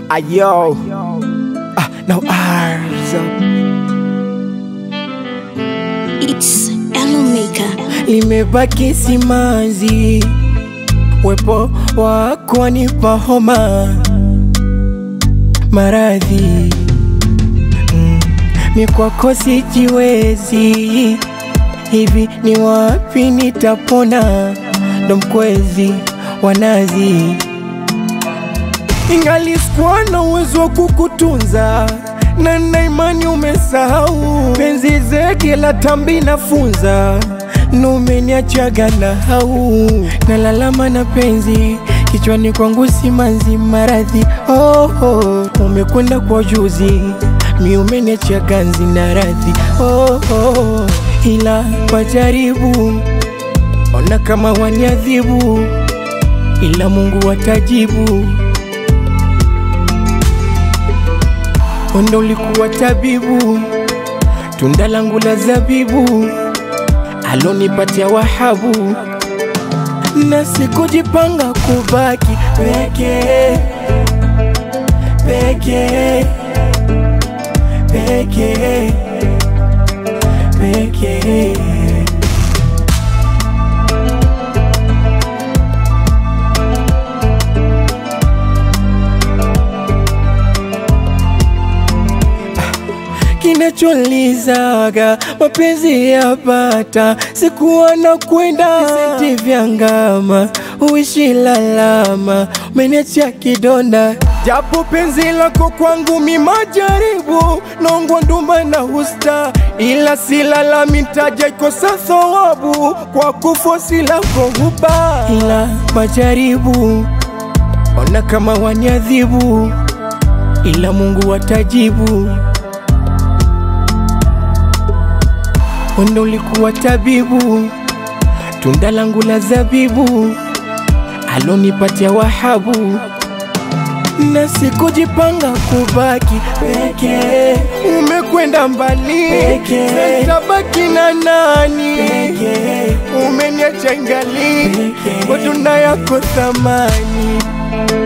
Ayo. Ah, now ours. It's Elomeka. Limebaki simanzi, wepo wako wanipa homa, maradhi mm. Mi kwako sijiwezi, hivi ni wapi nitapona? Ndo mkwezi wa nazi ingali sikuwa na uwezo wa kukutunza na na imani umesahau penzi zeke la tambi nafunza numeniachaga na hau nalalama na penzi kichwani kwangu simanzi maradhi oh, oh. umekwenda kwa juzi mi umeniacha ganzi na radhi oh, oh. ila wajaribu ona kama waniadhibu ila Mungu watajibu Wendo ulikuwa tabibu, tunda langu la zabibu, alonipatia Wahabu, na sikujipanga kubaki peke peke peke peke. kinacholizaga mapenzi yapata sikuwa na kwenda visenti vya ngama uishi lalama umeniachia kidonda japo penzi lako kwangu mi majaribu nongwa ndumba na husta ila silalami taja ikosa thawabu kwa kufosi lako huba ila majaribu ona kama waniadhibu ila Mungu watajibu Wendo ulikuwa tabibu, tunda langu la zabibu, alonipatia Wahabu, na sikujipanga kubaki peke. Umekwenda mbali peke, tabaki na nani peke. Umeniacha ngali kwa tunda yako thamani